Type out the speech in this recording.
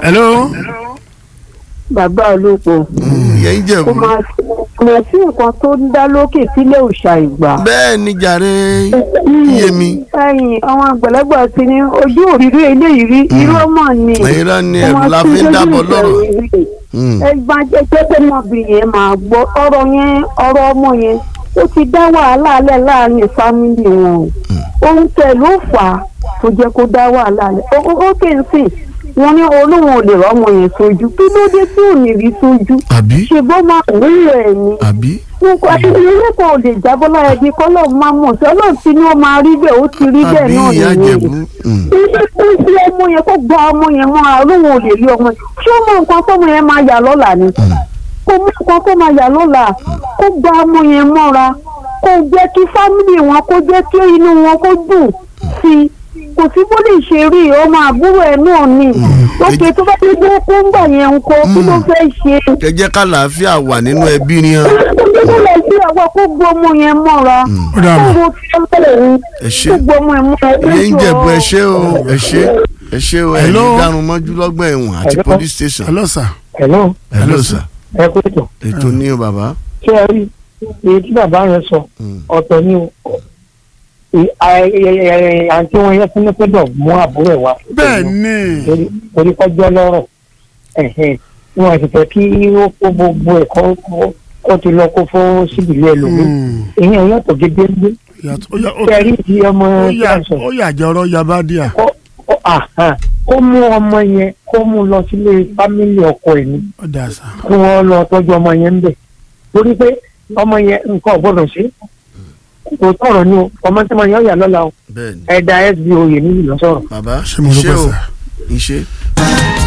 hello. bàbá olóko yẹn kò jẹ̀bú. máa kò máa sí nǹkan tó ń dá lókè sílẹ̀ òòṣà ìgbà. bẹ́ẹ̀ ni jàre yémi. ẹ̀yin àwọn àgbàlagbà ti ní ojú òrìrì eléyìí rí irú ọmọ ni. irọ́ ni ẹ̀rù la fi ń dábọ̀ lọ́rọ̀. Mm. ẹgbà jẹjẹ pé ọmọbìnrin yẹn máa gbọ́ ọ̀rọ̀ yẹn ọ̀rọ̀ ọmọ yẹn ó ti dá wàhálà alẹ́ láàrin fámìlì wọn o ohun tẹ̀ ló fà á tó jẹ́ kó dá wàhálà alẹ́ ó ó kè ń sìn wọn ní olóhùn ò lè rọ́mọ yẹn sójú kí ló dé tí ò ní rí sójú àbí ṣùgbọ́n máa rí rẹ̀ ni àbí. nǹkan ilé kan ò lè jábọ́ lára ẹbí kọ́lọ́ máa mọ̀ sí ọlọ́run tí ni ó máa rí bẹ́ẹ̀ ó ti rí bẹ́ẹ̀ àbí náà ìyá nìyẹn jẹ̀bú. Mm. ilé tó ń fi ọmọ yẹn kó gba ọmọ yẹn mọ́ra olóhùn ò lè rí ọmọ yẹn ṣé ọmọ nǹkan tọ́mọ yẹn máa yà lọ́la ni kó mú nǹkan tó máa yà lọ́la kó gba ọmọ yẹn mọ́ra kó jẹ́ kí fámìlì wọn kó jẹ́ kí inú wọn kó dùn sí i kò sí bó lè ṣe rí ọmọ àbúrò ẹ̀ náà ni òkè tó bá dé bó kó ń gbà yẹn ń kó kí ló fẹ́ ṣe ẹ jẹ́ ká làáfíà wà nínú ẹbí ni hàn. kó lè sí àwọn kó gbọ́ ọmọ yẹn mọ́ra Ó dà kó mọ́. wo tí ó bẹ̀rẹ̀ ní ẹ ṣe kó gbọ́ ọmọ yẹn mọ́ra ìyẹn ń jẹ̀bú ẹ ṣe o ẹ ṣe ẹ ṣe o ẹ ní Hello? dárun mọ́jú lọ́gbà ẹ̀wọ̀n àti Hello? police station. hello sir. hello hello sir ẹ kú ètò ètò ní o bàbá. ṣé ẹ rí èyí tí bàbá yẹn sọ Mm. ọ̀tọ̀ ni o Ì- à- ẹ- ẹ- àǹtí wọn yẹn fún pẹ́dọ̀ mú àbúrò ẹ̀ wá bẹ́ẹ̀ ni torí- torí kọjọ́ lọ́rọ̀ ẹ̀hẹ́n wọn sì fẹ́ kí ó kó gbogbo ẹ̀ kó kó- kó ti lọ kó fún síbìlì ẹlòmíì Mm. ìyẹn yàtọ̀ gédéńgbé Yàtọ̀- ó yà- ó- ṣé ẹ rí ti ọmọ ó yà tí a sọ ó yà jẹ́ ọ̀rọ̀ yaba díà. kó kó- àhán, kó mú ọmọ yẹn kó mú lọ sílé fámìlì ọkọ ẹ̀ ní ó dà sá. kí wọ́n lọ tọ́jú ọmọ yẹn ń bẹ̀ torí pé ọmọ yẹn nǹkan ò gbọ́dọ̀ ṣe kò tọrọ ni o ọmọ tí mo yàn yà lọ́la o bẹ́ẹ̀ ni ẹ̀dá sbo yè níbi lọ́sọ̀rọ̀. bàbá Ṣé mo iṣẹ́ dúpẹ́ o sà? iṣẹ́.